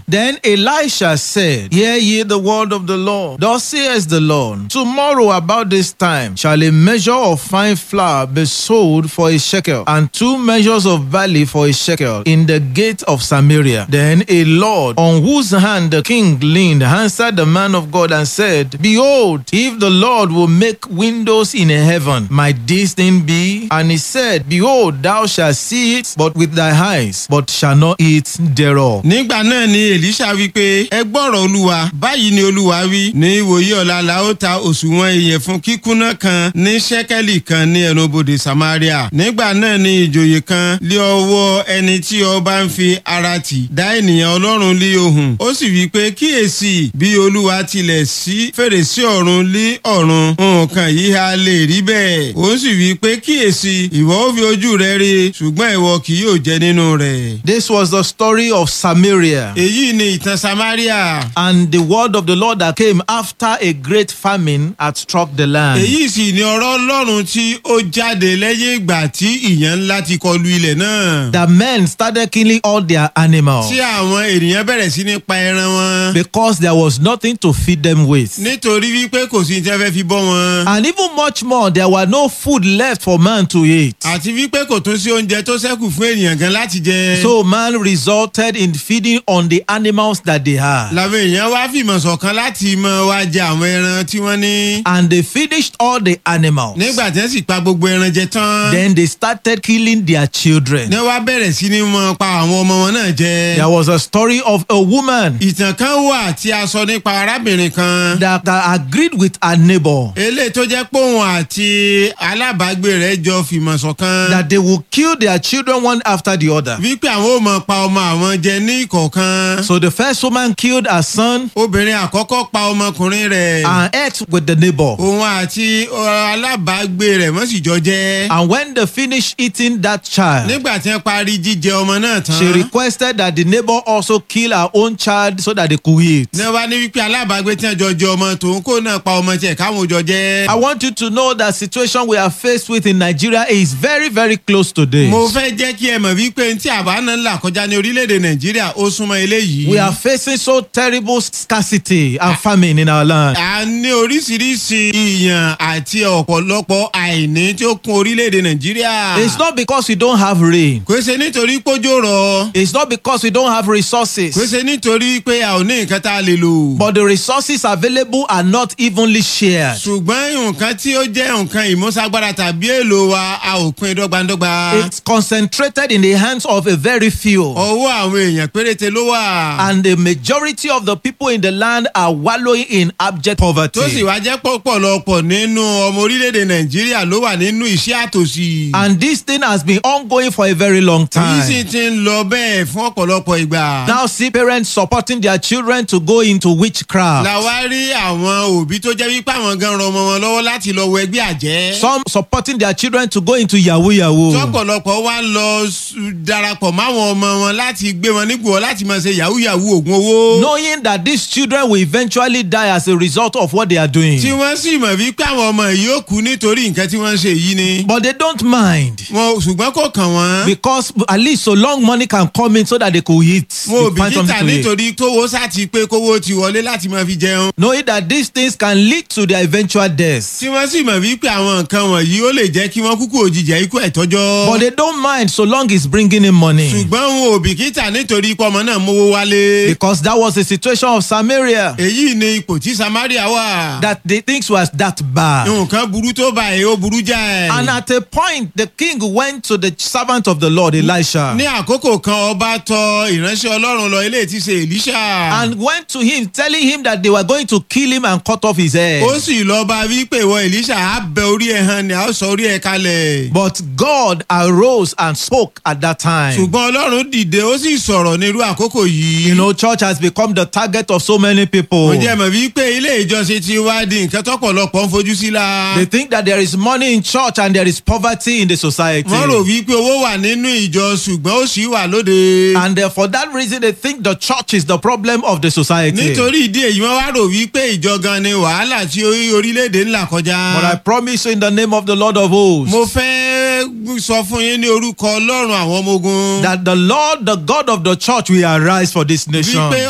Then Elisha said, Hear ye the word of the Lord. Thus says the Lord, Tomorrow about this time shall a measure of fine flour be sold for a shekel, and two measures of barley for a shekel in the gate of Samaria. Then a Lord, on whose hand the king leaned, answered the man of God and said, Behold, if the Lord will make windows in heaven, might this thing be? And he said, Behold, thou shalt see it, but with thy eyes, but shall not eat thereof. nígbà náà ni èlíṣà wí pé ẹ gbọ́rọ̀ olúwa báyìí ni olúwa wí ní ìwòye ọ̀la la ó ta òṣùwọ̀n ìyẹ̀fun kíkúnná kan ní ṣẹ́kẹ́lì kan ní ẹnubodè samaria nígbà náà ni ìjòyè kan lé ọwọ́ ẹni tí ọba ń fi ara tì dá ènìyàn ọlọ́run lé ohùn ó sì wí pé kíyèsí bí olúwa tilẹ̀ sí fèrèsé ọ̀run lé ọ̀run nǹkan yìí a lè rí bẹ́ẹ̀ ó sì wí pé kíyèsí ìwọ ó fi ojú rẹ rí ṣùgbọ́n ìwọ kì yóò jẹ nínú rẹ̀. This was the story of Samaria. èyí ni ìtàn samaria. and the word of the Lord that came after a great famine had struck the land. èyí sì ni ọ̀rọ̀ ọlọ́run tí ó jáde lẹ́yìn ìgbà tí ìyẹn ńlá ti kọlu ilẹ̀ náà. The men started killing all their animals tí àwọn ènìyàn bẹ̀rẹ̀ sí ní pa ẹran wọn. because there was nothing to feed them with. nítorí wípé kò sí ní tí wọ́n fẹ́ fi bọ́ wọn. And even much more, there were no food left for man to eat. àti wípé kò tún sí oúnjẹ tó ṣẹ́kù fún ènìyàn gan láti jẹ. So man resulted in feeding on the animals that they had. làwọn èèyàn wá fìmọ̀ ṣọ̀kan láti mọ wá jẹ àwọn ẹran tí wọ́n ní. And they finished all the animals. nígbà tí wọ́n sì pa gbogbo ẹran jẹ tán. Then they started killing their children. ní wọ́n bẹ̀rẹ̀ sí ní mọ pa àwọn ọmọ wọn náà jẹ. There was a story of a woman ìtàn kan wà tí a sọ nípa arábìnrin kan. that, that agreed with her neighbor eléyìí tó jẹ́ pé òun àti alábàágbé rẹ̀ jọ fìmọ̀ ṣọ̀kan. that they will kill their children one after the other. wípé àwọn ò mọ̀ pa ọmọ àwọn jẹ ní ìkọ̀ọ̀kan. So the first woman killed her son obìnrin àkọ́kọ́ pa ọmọkùnrin rẹ̀. and ate with the neighbor. òun àti ọ, alábàágbé rẹ̀ wọ́n sì jọ jẹ́. And when they finished eating that child, nígbà tí wọ́n parí jíjẹ ọmọ náà tán. she requested that the neighbor also kill her own child so that they could eat. ní wọ́n bá ní wípé alábàágbé tí wọ́n jọ jẹ ọmọ tòun kó náà pa ọmọ tiẹ̀ káwọn jọ jẹ́. I want you to know that situation we are faced with in Nigeria is very, very close to this. mo fẹ́ jẹ́ kí ẹ mọ̀ wípé tí àbá náà ń là kọjá ní orílẹ̀-èdè nàìjíríà ó súnmọ́ eléyìí. We are facing so terrible scarcity and famine in our land. a ní oríṣiríṣi ìyàn àti ọ̀pọ̀lọpọ̀ àìní tí ó kún orílẹ̀-èdè nàìjíríà. It's not because we don't have rain. kò ṣe nítorí pójó rọ. It's not because we don't have resources. kò ṣe nítorí pé a ò ní nǹkan tá a lè lò. But the resources available are not evenly shared. ṣùgbọ́n nǹkan tí ó jẹ́ nǹkan ìmúṣagbára tàbí èlò wa a ò pín dọ́gbandọ́gba. It's concentrated in the hands of a very few. ọwọ́ àwọn èèyàn péréte ló wà. And the majority of the people in the land are wallowing in abject tó sì poverty. wá jẹ́ pọ̀pọ̀lọpọ̀ nínú ọmọ orílẹ̀-èdè nàìjíríà ló wà nínú iṣẹ́ àtòsí. And this thing has been ongoing for a very long èyí sì time. ti ń lọ bẹ́ẹ̀ fún ọ̀pọ̀lọpọ̀ ìgbà. Now see parents supporting their children to go into witchcraft. la wá rí àwọn òbí tó jẹ́ wípé àwọn gan ran ọmọ wọn lọ́wọ́ láti lọ wọ ẹgbẹ́ àjẹ́. Some supporting their children to go into yahoo yahoo. tọ́pọ̀lọpọ̀ wá ń lọ s- darapọ̀ máwọn ọmọ wọn láti gbé wọn nígbò láti máa ṣe yahoo yahoo oògùn owó. Knowing that these children will eventually die as a result of what they are doing. tí wọ́n sì mọ̀ wípé àwọn ọmọ yìí ó kú nítorí nǹkan tí wọ́n ń ṣe yìí ni. But they don't mind. wọn ṣùgbọ́n kò kàn wọ́n. Because at least so long money can come in so that they could eat. wọn ò they find bìkítà something to eat. nítorí kówó sáti pé kówó ti wọlé láti máa fi jẹun. Knowing that these things can lead to their eventual deaths. tí wọ́n sì mọ̀ wípé àwọn nǹkan wọ̀nyí ó lè jẹ́ kí wọ́n kúkú òjijì ikú ẹ̀tọ́jọ́. But they don't mind so long it's bringing in money. ṣùgbọ́n wọn ò bìkítà nítorí pé ọmọ náà mówó wálé. Because that was the situation of Samaria. èyí ni ipò tí samaria wà. That the things was that bad. nǹkan burú tó báyìí ó burú jáì. And at a point, the king went to the servant of the Lord, Elisha, ní àkókò kan ọba tọ ìránṣẹ́ ọlọ́run lọ ilé tí ṣe èlíṣà. and went to him, telling him that they were going to kill him and cut off his head. ó sì lọ bá wí pé ìwọ èlíṣà á bẹ orí ẹ hàn ni a ó sọ orí ẹ kalẹ̀. But God arose and spoke at that time. ṣùgbọ́n ọlọ́run dìde ó sì sọ̀rọ̀ nírú àkókò yìí. You know, church has become the target of so many people. ó jẹ́ mọ̀ wípé ilé ìjọsìn ti wá di nǹkan tọ́pọ̀lọpọ̀ ń fojú sí la. They think that there is money in church and there is poverty in the society. wọ́n rò wípé owó wà nínú ìjọ ṣùgbọ́n ó sì wà lóde. And uh, for that reason, they think the church is the problem of the society. nítorí ìdí èyí wọ́n wá rò wípé ìjọ gan ni wàhálà tí orí- orílẹ̀-èdè ńlá kọjá. But I promise you in the name of the Lord of hosts mo fẹ́ sọ fún yín ní orúkọ ọlọ́run àwọn ọmọ ogun. that the Lord, the God of the church, will arise for this nation. wípé